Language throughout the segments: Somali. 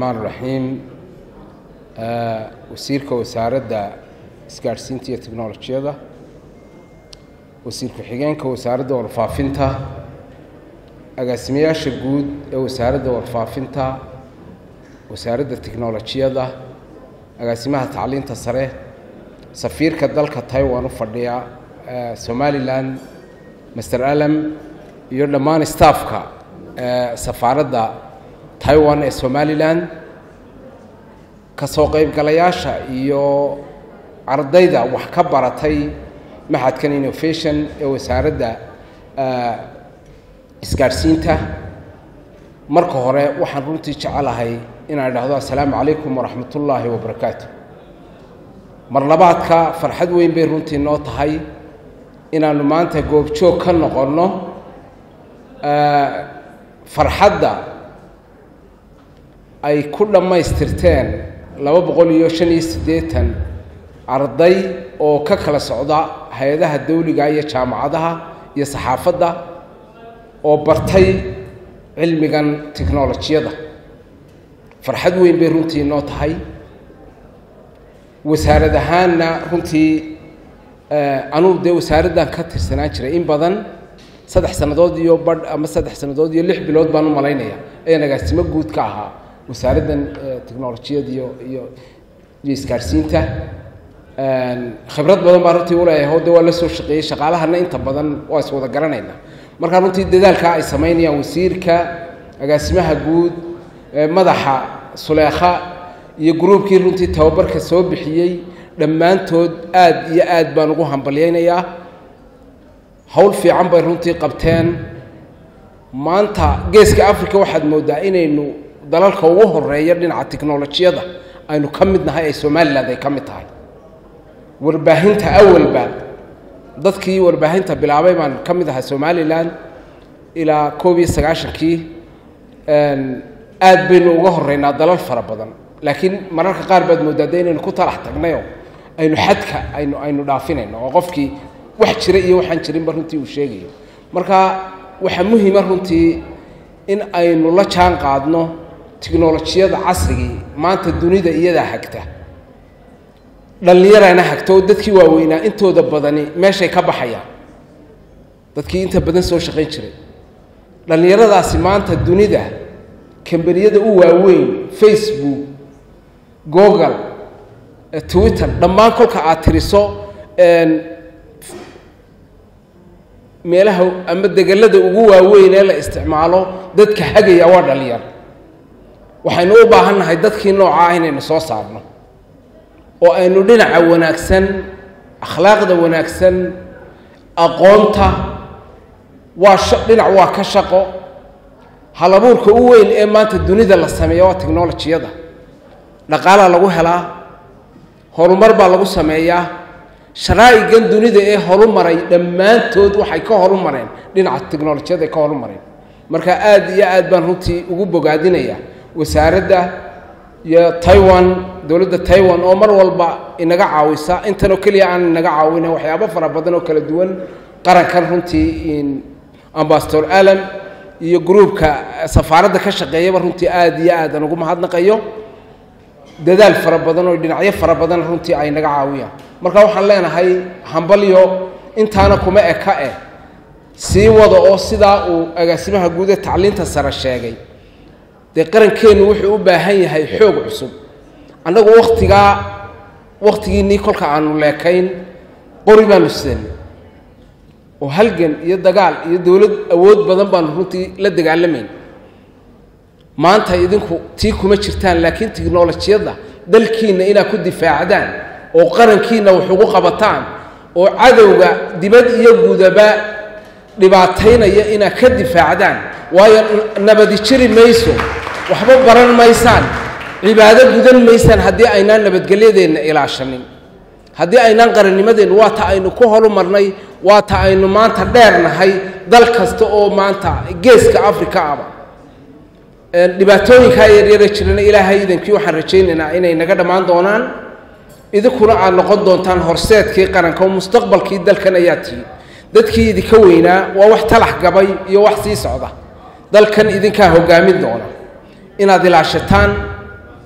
الرحمن الرحيم wasiirka wasaaradda isgaadhsiinta iyo teknolojiyada wasiir ku-xigeenka wasaaradda warfaafinta agaasimayaasha guud ee wasaaradda warfaafinta wasaaradda teknolojiyada agaasimaha tacliinta sare safiirka dalka taiwan u fadhiya somalilan master alam iyo dhammaan staffka safaaradda taiwan ee somalilan kasoo qaybgalayaasha iyo ardayda wax ka baratay maxadkan innovation ee wasaaradda isgaadhsiinta marka hore waxaan runtii jecelahay inaan idhaahdo assalaamu calaykum waraxmat ullaahi wabarakaatu mar labaadka farxad weyn bay runtii noo tahay inaannu maanta goobjoog ka noqonno farxadda ay ku dhammaystirteen laba boqol iyo shan iyo siddeetan arday oo ka kala socda hay-adaha dawliga iyo jaamacadaha iyo saxaafadda oo bartay cilmigan teknolojiyada farxad weyn bay runtii noo tahay wasaarad ahaanna runtii anugu dee wasaaraddan ka tirsanaan jiray in badan saddex sannadood iyo badh ama saddex sannadood iyo lix bilood baan u malaynaya ayaan agaasimo guud ka ahaa wasaaraddan technolojiyada iyo iyo iyo isgaadhsiinta khibrad badan baa runtii uleeyahay hode waa la soo shaqeeyey shaqaalahana inta badan waa is wada garanayna markaa runtii dadaalkaa ay samaynayaan wasiirka agaasimaha guud madaxa suleekha iyo gruubkii runtii tababarka soo bixiyey dhammaantood aad iyo aad baan ugu hambalyaynayaa howl fiican bay runtii qabteen maanta geeska africa waxaad mooddaa inaynu dalalka ugu horeeya dhinaca teknolojiyada aynu ka mid nahay ee somalilan ay ka mid tahay warbaahinta awalba dadkii warbaahinta bilaabay baan ka mid ahaa somalilan ilaa koob iyo sagaashankii aad baynu uga horeynaa dalal fara badan laakiin mararka qaar baad mooddaa de inaynu ku talax tagnayoo aynu xadka aynu aynu dhaafinayno oo qofkii wax jira iyo waxaan jirinba runtii uu sheegayo marka waxaa muhima runtii in aynu la jaan qaadno teknolojiyada casrigii maanta dunida iyadaa hagta dhallinyarana hagta oo dadkii waaweynaa intooda badani meeshay ka baxayaan dadkii inta badan soo shaqayn jiray dhallinyaradaasi maanta dunida kambaniyada u waaweyn facebook google twitter dhammaan kolka aad tiriso meelaha ama degelada ugu waaweyn ee la isticmaalo dadka hagaya waa dhalinyar waxaynu u baahan nahay dadkii nooca ah inaynu soo saarno oo aynu dhinaca wanaagsan akhlaaqda wanaagsan aqoonta waa dhinac waa ka shaqo halabuurka u weyn ee maanta dunida la sameeya waa technolojiyada dhaqaalaa lagu helaa horumar baa lagu sameeyaa sharaa'igan dunida ee horumaray dhammaantood waxay ka horumareen dhinaca technolojiyada ay ka horumareen marka aad iyo aad baan runtii ugu bogaadinaya wasaaradda iyo taiwan dowladda taiwan oo mar walba inaga caawisa intanoo keliya aan inaga caawina waxyaabo fara badan oo kala duwan qarankan runtii ambasador alam iyo gruubka safaaradda ka shaqeeyaba runtii aad iyo aad aan ugu mahadnaqayo dadaal fara badan oo dhinacyo fara badan runtii ay naga caawiyaan marka waxaan leenahay hambalyo intaana kuma eka eh sii wada oo sidaa uu agaasimaha guud ee tacliinta sare sheegay dee qarankeennu wuxuu u baahan yahay xoog cusub annagu wakhtigaa wakhtigiinnii kolka aanu leekayn qori baanu sidanay oo halgan iyo dagaal iyo dowlad awood badan baanu runtii la dagaalamayn maanta idinku tii kuma jirtaan laakiin tiknolojiyadda dalkiinna inaad ku difaacdaan oo qarankiinna wax ugu qabataan oo cadowga dibad iyo gudaba dhibaataynaya inaad ka difaacdaan waayo nabadi jiri mayso waxba baran maysaan cibaado gudan maysaan haddii aynaan nabadgelyadeenna ilaashanin haddii aynaan qarannimadeenna waa ta aynu ku horumarnay waa ta aynu maanta dheernahay dal kasta oo maanta geeska africa aba dhibaatooyinkaa yaryara jirana ilaahay idankii waxaan rajaynaynaa inay naga dhammaan doonaan idinkuna aad noqon doontaan horseedkii qaranka oo mustaqbalkii dalkan ayaa tihi dadkii idinka weynaa waa wax talax gabay iyo wax sii socda dalkan idinkaa hogaamin doona inaad ilaashataan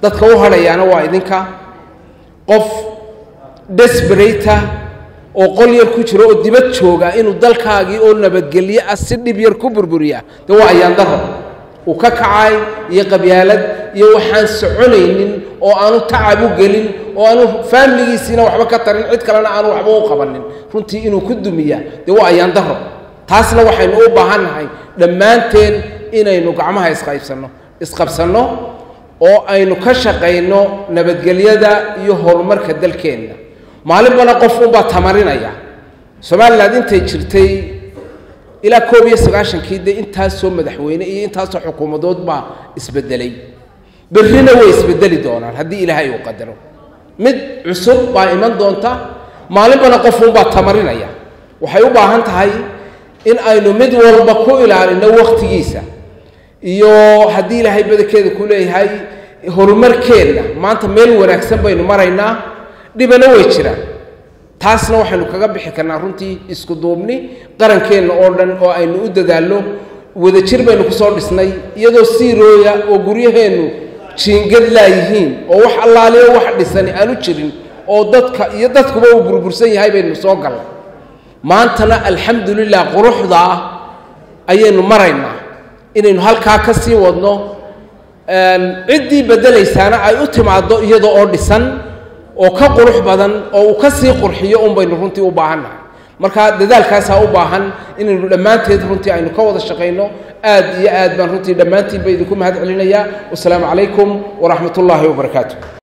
dadka u hadhayaana waa idinka qof desberata oo qol yar ku jiro oo dibad jooga inuu dalkaagii oo nabadgelyo ah si dhib yar ku burburiya de waa ayaan daro uu ka kacay iyo qabyaalad iyo waxaan soconaynin oo aanu tacab u gelin oo aanu faamiligiisiina waxba ka tarin cid kalena aanu waxba u qabanin runtii inuu ku dumiya dee waa ayaan daro taasna waxaynu u baahannahay dhammaanteen inaynu gacmaha isqaybsanno isqabsanno oo aynu ka shaqayno nabadgelyada iyo horumarka dalkeenna maalinbana qof unbaa tamarinaya somalilan intay jirtay ilaa koob iyo sagaashankii dee intaasoo madaxweyne iyo intaasoo xukuumadood baa isbedelay berrina way isbedeli doonaan haddii ilaahay uu qadaro mid cusub baa iman doonta maalinbana qof unbaa tamarinaya waxay u baahan tahay in aynu mid walba ku ilaalino wakhtigiisa iyo haddii ilaahay badankeeda ku leeyahay horumarkeenna maanta meel wanaagsan baynu maraynaa dhibana way jiraan taasna waxaynu kaga bixi karnaa runtii isku duubni qarankeenna oo dhan oo aynu u dadaallo wadajir baynu kusoo dhisnay iyadoo siirooya oo guryaheennu jiingad laayihiin oo wax allaaliyo wax dhisani aanu jirin oo dadka iyo dadkuba uu burbursan yahay baynu soo gallay maantana alxamdulilah quruxdaa ayaynu maraynaa inaynu halkaa ka sii wadno ciddii beddelaysaana ay u timaaddo iyadoo oo dhisan oo ka qurux badan oo uu ka sii qurxiyo un baynu runtii u baahannahay marka dadaalkaasaa u baahan inaynu dhammaanteed runtii aynu ka wada shaqayno aad iyo aad baan runtii dhammaantiinba idinku mahad celinayaa wasalaamu calaykum waraxmat ullaahi wabarakaatu